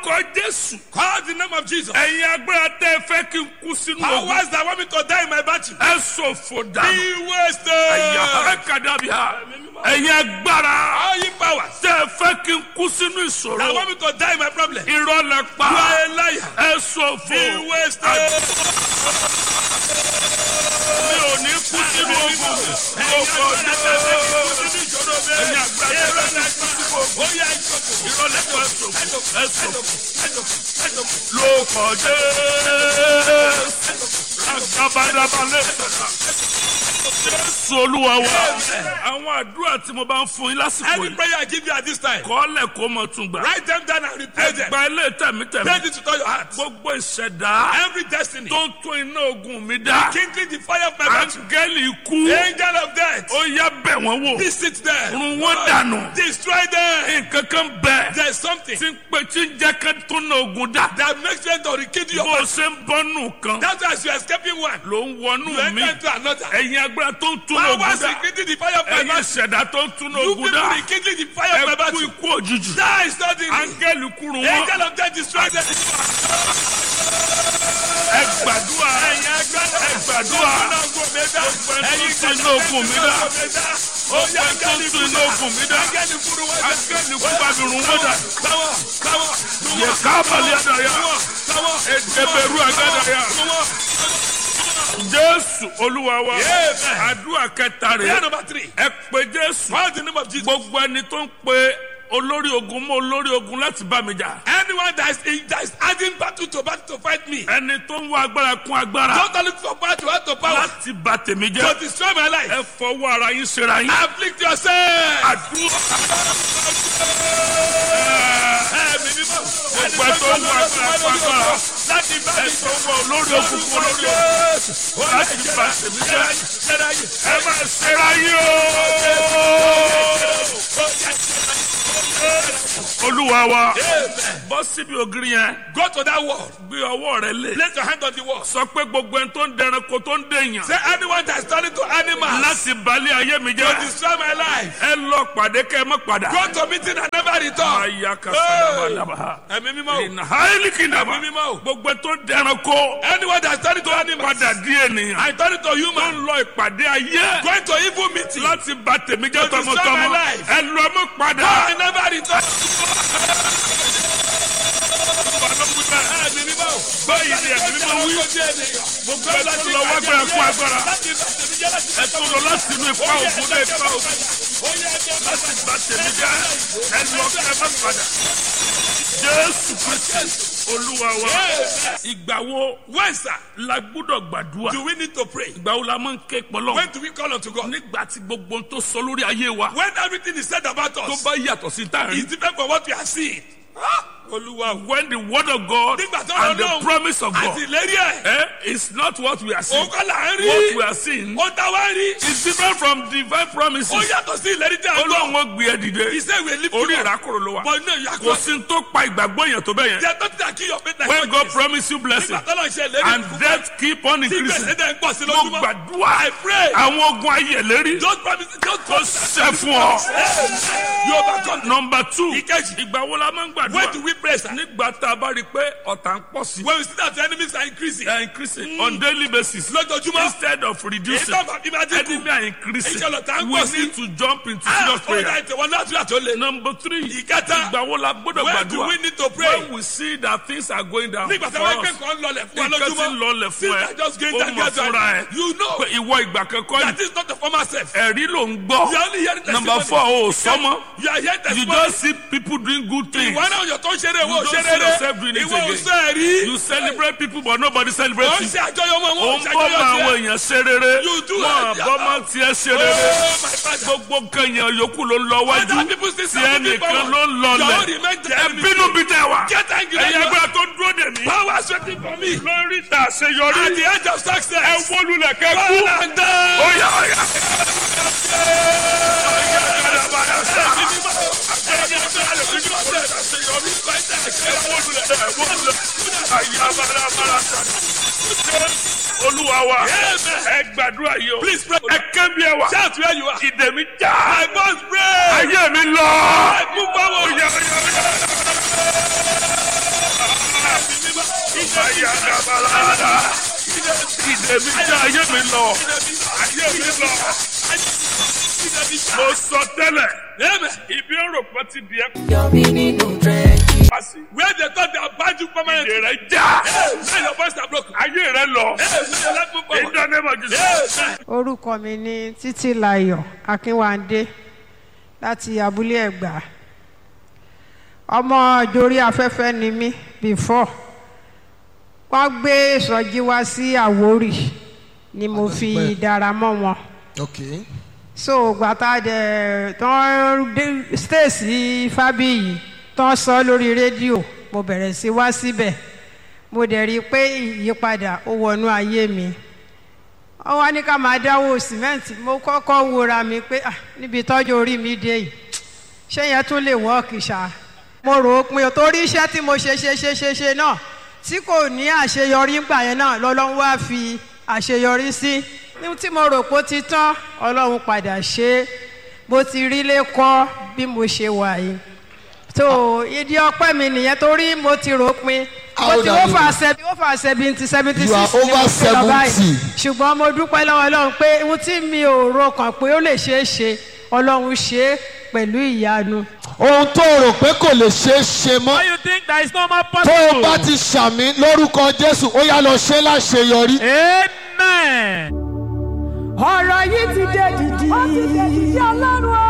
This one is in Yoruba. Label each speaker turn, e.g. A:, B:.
A: orúkọ jésù
B: Call the name of Jesus.
A: ẹ̀yin agbára tẹ́ ẹ fẹ́ kí n kú sínú ogun
B: Powers that want me to die in my battle.
A: ẹ ṣòfò dànù
B: Be wasted.
A: ẹ̀yà ẹ̀kadàbíà ẹ̀yin agbára
B: All you powers
A: tẹ́ ẹ fẹ́ kí n kú sínú ìṣòro
B: that want me to die in my problem. You
A: irọ́ lẹ pa
B: are a liar.
A: ẹ ṣòfò
B: Be wasted.
A: mi ò ní kú sínú ogun gbogbo ọjọ́ ẹ̀yin agbára tẹ́ ẹ fẹ́ kí n kú sínú ogun irọ́ lẹ pa ẹ ṣòfò ẹ ṣòfò lóko jésù agabadabalẹ̀ jésù olúwa wa àwọn àdúrà tí mo bá ń fún yín lásìkò
B: Any
A: yìí
B: prayer I give you at this time,
A: kọ́lẹ̀ kó mọ̀ tún gbà
B: write them down and repeat them.
A: ẹgbà ilé tẹ̀mítẹ̀mí
B: Pray this with all your heart.
A: gbogbo ìṣẹ̀dá
B: Every destiny,
A: tó ń tún iná ogun mi dá
B: kindling the fire of my battle.
A: áńgẹ́lì ikú
B: Angel of death,
A: ó yá bẹ̀ wọ́n wò
B: visit them.
A: run wọ́n dànù
B: Destroy them.
A: nǹkan kan bẹ̀
B: There's something
A: tí ń pè tí ń jẹ́ ká tún iná ogun dá
B: that makes them to rekindle your
A: bó o
B: battle.
A: ṣe ń bọ́nù kan
B: That's why as you're escaping one,
A: ló ń wọnú
B: you
A: mi
B: enter into another.
A: ẹ̀yin agbára tó ń tún iná ogun
B: Powers
A: dá
B: rekindling the fire of my
A: ẹ̀yin
B: battle.
A: ìṣẹ̀dá tó ń tún iná
B: You
A: ogun
B: people
A: dá
B: rekindling the fire of my
A: ẹ kú
B: battle.
A: ikú òjijì
B: Die suddenly.
A: áńgẹ́lì kúrun wọn
B: Angel of death, destroy them.
A: ẹ gbàdúrà ẹ gbàdúrà
B: Ẹ̀yin
A: tún iná ogun mi dá
B: Ó yá
A: tó ń tún iná ogun mi dá
B: Áńgẹ́lì kúrú wá.
A: áńgẹ́lì kú bá mi rún wọ́n dà
B: Káwọ́, káwọ́,
A: yẹ kábàlì àdàyà
B: káwọ́.
A: ẹgbẹ̀rú àgàdàyà jésù olúwa wa
B: Amen.
A: àdúrà kẹta
B: Prayer
A: rẹ̀
B: number three.
A: ẹ pé jésù
B: Call the name of Jesus.
A: gbogbo ẹni tó ń pe olórí ogun mọ́ olórí ogun láti bá mi jà
B: Anyone that is, in, that is adding battle to battle to fight me.
A: ẹni tó ń wá agbára kún agbára
B: Don't look for power to add to power.
A: láti bà tèmi
B: To
A: jẹ́
B: destroy my life.
A: ẹ fọwọ́ ara yín ṣera yín
B: Afflict yourself.
A: àdúrà
B: Ẹ̀mí mímọ́.
A: gbogbo ẹ tó ń wá agbára kún agbára
B: Láti bá
A: ẹ
B: mi
A: tó ń wá olórí ogun kún olórí ogun láti bà tèmi jẹ́ ẹ máa ṣera yín o olúwa wa bọ́ síbi ògiri yẹn
B: Go to that wall.
A: gbé ọwọ́ rẹ lé
B: Place your hand on the wall.
A: sọ pé gbogbo ẹni tó ń dẹranko tó ń dèèyàn
B: Say anyone that is turning to animals
A: láti balẹ̀ ayé mi
B: to
A: jẹ́
B: destroy my life.
A: ẹ lọ pàdé kẹ́ ẹ mọ́ padà.
B: Go to meeting and never return.
A: aya ka sadabadaba
B: Ẹ̀mí mímọ́. o.
A: ìnà haili kìndàbà
B: Ẹ̀mí mímọ́. o.
A: gbogbo tó dẹranko
B: Anyone that is turning to animals.
A: padà di ènìyàn
B: I turn to
A: tó
B: human.
A: ń lọ ìpàdé ayé
B: Going to evil meeting.
A: láti ba tèmi jẹ́
B: To destroy
A: tọmọtọmọ
B: my life.
A: ẹ lọ mọ́ padà.
B: I never return. Ẹ̀mí mímọ́. o.
A: báyìí ni ẹ̀mí mímọ́ wí gbogbo ẹ tó lọ wá gbára kún agbára ẹ tó lọ láti inú ipa ògùn dé ipa ògùn láti ba tèmi jẹ́ ẹ lọ kẹ́ ẹ má padà. jésù kristi olúwa wa ìgbà wo
B: When, sir,
A: la gbúdọ̀ gbàdúrà
B: do we need to pray?
A: ìgbà wo la máa ń ké pọlọ́
B: When do we call unto God?
A: nígbà tí gbogbo ohun tó sọ lórí ayé wa
B: When everything is said about
A: tó
B: us
A: bá yàtọ̀ sí tá à ń
B: is
A: rí
B: different from what we are seeing. Ah, Olúwa o.
A: when the word of God
B: Nígbà tó
A: and the
B: Ọlọ́run
A: promise of God
B: àti ìlérí ẹ̀.
A: eh, is not what we are seeing
B: Òun kọ́ là ń
A: what we
B: rí.
A: are seeing
B: Ó ta wá rí.
A: is different from divine
B: Ó
A: promises
B: yàtọ̀ sí ìlérí tí a gbọ́.
A: olóhùn ó gbé ẹ dìde
B: He said we lift
A: orí
B: you up.
A: ìrákòrò ló wà
B: But no, you are
A: kò
B: close.
A: sí ní tó pa ìgbàgbọ́ yẹn tó bẹ́ẹ̀ yẹn
B: There is nothing that kill your faith like
A: when God
B: this.
A: promise you blessing
B: Nígbà tó lọ ṣe ìlérí.
A: and death keep on
B: Tí
A: increasing
B: gbèsè dẹ̀ ń pọ̀ sí
A: mo
B: lójúmọ́.
A: gbàdúrà
B: I pray.
A: àwọn ogun ayé lérí
B: Don't promise. Don't
A: kò
B: promise.
A: ṣẹ fún ọ.
B: You overcome.
A: number two
B: Ìkejì.
A: ìgbà wo la máa ń
B: When
A: gbàdúrà
B: do we pray, sir?
A: nígbà tá a bá rí i pé ọ̀tá ń pọ̀ sí
B: When we see that the enemies are increasing.
A: they are increasing on daily basis
B: Lójoojúmọ́.
A: instead of
B: Èyí
A: reducing
B: tó bá bí máa dínkù.
A: enemy are increasing
B: Iṣẹ́ lọ̀tá ń
A: we
B: pọ̀ sí.
A: need to jump into
B: Ah,
A: serious
B: ó
A: prayer
B: dá ìtẹ̀wọ́n náà àdúrà tó le.
A: number three
B: Ìkẹta.
A: ìgbà wo la gbọ́dọ̀
B: When do
A: gbàdúrà
B: we need to pray?
A: when we see that things are going down
B: Nígbà tí
A: for
B: wọ́n
A: us
B: gbé kan lọlẹ̀ fún wa
A: nǹkan tí ń
B: lójúmọ́.
A: lọlẹ̀ fún
B: Things
A: ẹ
B: are just going
A: ó
B: down
A: mọ̀ fúnra ẹ
B: gradually. You know
A: pé ìwọ ìgbà kankan
B: that
A: yìí
B: is not the former self.
A: ẹ̀rí ló ń gbọ́
B: You are only hearing testimony.
A: number four o sọmọ
B: You are hearing
A: you
B: testimony.
A: just see people doing good things
B: Ìwọ náà yọ̀ tó ń ṣeré ìwọ ò
A: You don't
B: ṣeré
A: see yourself doing
B: rẹ̀.
A: it
B: Ìwọ ò
A: again.
B: sọ ẹ̀rí.
A: you celebrate people but nobody
B: Ó
A: celebrates
B: ń
A: you
B: ṣe àjọyọ̀ wọn,
A: ó
B: wọ́n
A: ń
B: ń ṣe
A: bọ́
B: àjọyọ̀
A: mọ àwọn
B: tiẹ̀.
A: èèyàn ṣe rere
B: You do
A: wọn
B: it.
A: bọ́ mọ tiẹ̀ ṣe rere
B: Oh, my father.
A: gbogbo nǹkan èèyàn yòókù ló ń lọ wájú
B: Other people still
A: tí
B: stand moving
A: ẹnìkan
B: forward.
A: ló ń
B: Your own
A: lọlẹ̀
B: remain the
A: ẹ
B: enemy.
A: bínú bí tẹ wá
B: Get angry.
A: ẹ̀yin agbára tó dúró dè mí
B: Power sweating for me.
A: lórí ìta àṣeyọrí
B: At the edge of
A: ẹ
B: success.
A: wólulẹ̀ kẹ́ kú
B: Fall and die.
A: óyá óyá. olúwa wa ẹ gbàdúrà yìí o
B: Please pray.
A: ẹ ké bí ẹ wà
B: Shout where you are.
A: ìdè mi já
B: I must pray.
A: ayé mi lọ.
B: Move forward.
A: Óyá, óyá, óyá. parada ìdè mi já ayé mi lọ ayé mi lọ mo sọ tẹ́lẹ̀
B: Amen.
A: ibi ọ̀rọ̀ kan ti di ẹ́
C: Yọ̀mí nínú dírẹ́jì.
A: pàṣẹ
B: Where they thought they abandoned you permanently.
A: ìdè rẹ já
B: Hey, now your voice are broken.
A: ayé rẹ lọ
B: Hey, now your life move forward.
A: ìdánimọ̀ jù sí.
B: Amen.
D: orúkọ mi ní títílayọ̀ akínwándé láti abúlé ẹ̀gbá ọmọ ìjòrí afẹ́fẹ́ ni mí before wọ́n gbé ìsọjí wá sí àwórì ni mo fi dára mọ́ wọn
E: Okay.
D: so gbàtà dẹ tán dé stéèsì fábíyì tán sọ lórí rédíò mo bẹ̀rẹ̀ sí wá síbẹ̀ mo dẹ̀ rí i pé ìyípadà ó wọnú ayé mi wọ́n wá ní ká máa dáwọ́ sìmẹ́ǹtì mo kọ́kọ́ wora mi pé ah, níbi tọ́jú orí mi dé yìí ṣé yẹn tún lè wọ́ọ̀kì ṣá mo rò ó pin torí iṣẹ́ tí mo ṣe ṣe ṣe ṣe ṣe náà tí kò ní àṣeyọrí ńgbà yẹn náà lọ́lọ́run wá fi àṣeyọrí sí ní tí mo rò pé ó ti tán ọlọ́run padà ṣe é bó ti rí lé kọ́ bí mo ṣe wà yìí tó ìdí ọpẹ́ mi nìyẹn torí mo ti rò ó pin mo
E: How
D: ti
E: old are
D: ó
E: you?
D: fà seventy ó fà seventy seventy
E: You are
D: six ni mo
E: over
D: fi lọ báyìí
E: 70.
D: ṣùgbọ́n mo dúpẹ́ lọ́wọ́ ọlọ́run pé ohun tí mi ò ro kàn pé ó lè ṣeé ṣe ọlọ́run ṣe é pẹ̀lú ìyanu.
E: ohun tó o rò pé kò lè ṣeé ṣe mọ́
F: Why you think that is not more
E: tó o bá
F: possible?
E: ti ṣàmì lórúkọ jésù ó yá lọ ṣe láṣeyọrí.
F: Amen.
G: ọ̀rọ̀ yìí ti dé dìdì. ó ti dé dìdì ọlọ́run o.